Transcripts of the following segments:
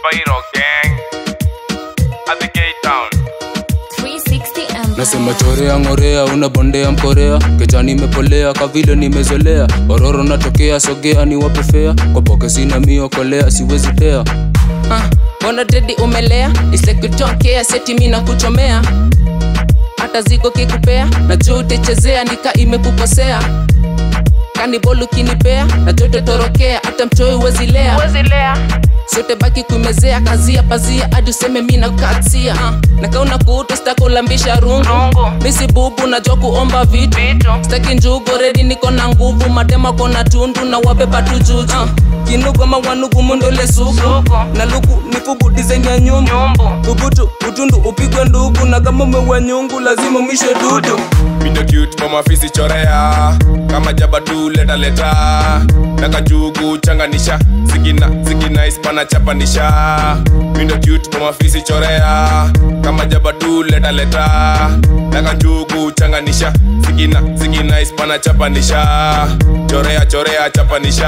Spyro gang at the gate town. 360 Empire. nasema chorea ngorea unabondea mkorea kejani imepolea kavile nimezolea ororo natokea sogea ni wapefea kwa poke sina miokolea siwezi tea Ah, mbona dedi umelea isekutokea seti mi na kuchomea hata ziko kikupea na juu utechezea nika imekukosea kanibol ukinipea na jote torokea hata mchoi wezilea sote baki kuimezea kazia pazia hadi useme mi na katia uh, nakauna kuutu stakulambisha rungu misi bubu najua kuomba vitu staki njugu redi niko na nguvu madema kona tundu na wabeba tu juju uh, kinugoma wanugu mundole sugu na luku nifubu dizaini ya nyumbu ubutu utundu upigwe ndugu na kama umewa nyungu lazima mwishe dudu Mindo cute mama fisi chorea kama jaba tu leta leta nakajugu changanisha zikina zikina ispana chapanisha Mindo cute mama fisi chorea kama jaba tu leta leta nakajugu changanisha zikina zikina ispana chapanisha chorea chorea chapanisha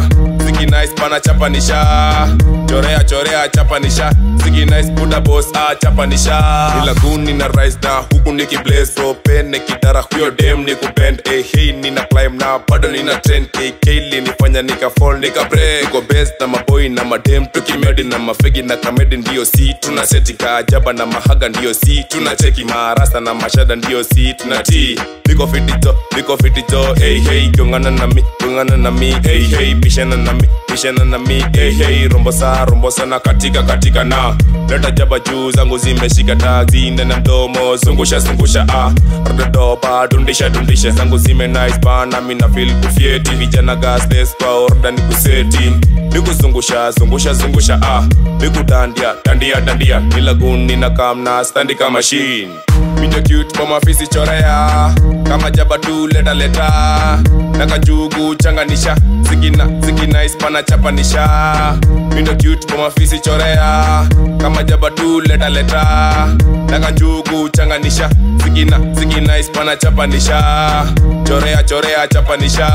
zikina ispana chapanisha chorea chorea chapanisha zikina ispuda boss ah chapanisha nilaguni na rise na huku nikiblaze propen nikidara huyo dem nikubend eh, hey nina climb na bado nina trend eh, kili nifanya nika fall nika break niko best na maboy na madem tukimedi na mafegi na kamedi ndio si tuna seti kaajaba na mahaga ndio si tuna cheki marasa na mashada ndio si tuna ti niko fitito niko fitito hey hey gongana na mi gongana na mi hey hey bishana na mi bishana na mi hey hey rombosa rombosa na katika katika na leta jaba juu zangu zimeshika tazi ndani ya mdomo zungusha zungusha ah rododoba dundisha dundisha zangu zime nice bana mina feel kufieti vijana gasless kwa order ni kuseti nikuzungusha zungusha zungusha ah nikudandia dandia dandia nilaguni na kamna standi kama machine Mindo cute mama fisi chorea kama jaba tu leta leta nakajugu changanisha zikina zikina ispana chapanisha Mindo cute mama fisi chorea kama jaba tu leta leta nakajugu changanisha zikina zikina ispana chapanisha chorea chorea chapanisha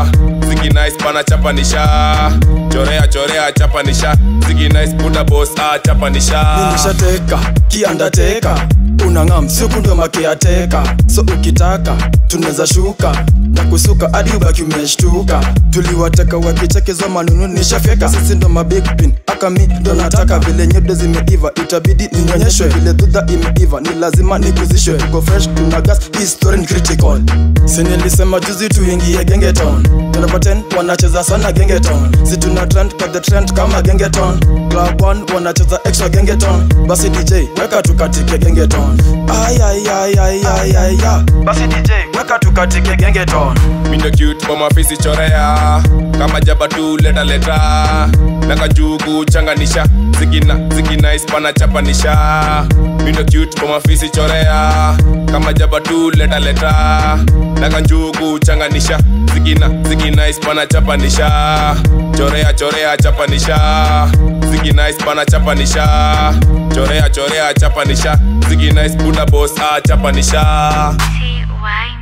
zikina ispana chapanisha chorea chorea chapanisha zikina ispuda boss ah chapanisha nishateka kiandateka unang'am siku ndo makiateka so ukitaka tunaweza shuka na kusuka hadi ubaki umeshtuka tuliwateka wakichekezwa manunu nishafyeka sisi ndo mabig pin aka mi ndo nataka vile nyodo zimeiva itabidi ninyonyeshwe vile dhudha imeiva ni lazima nikuzishwe tuko fresh tuna gas history ni critical sinilisema juzi tuingie gengeton Number 10 wanacheza sana gengeton si tuna trend kwa the trend kama gengeton club 1 wanacheza extra gengeton basi dj weka tukatike gengeton ay ay ay ay ay ay ay basi dj weka tukatike gengeton Mindo cute mama fisi chorea kama jaba tu leta leta nakajugu changanisha zikina zikina ispana chapanisha Mindo cute mama fisi chorea kama jaba tu leta leta nakajugu changanisha zikina zikina ispana chapanisha chorea chorea chapanisha zikina ispana chapanisha chorea chorea chapanisha zikina ispuda boss ah chapanisha T Y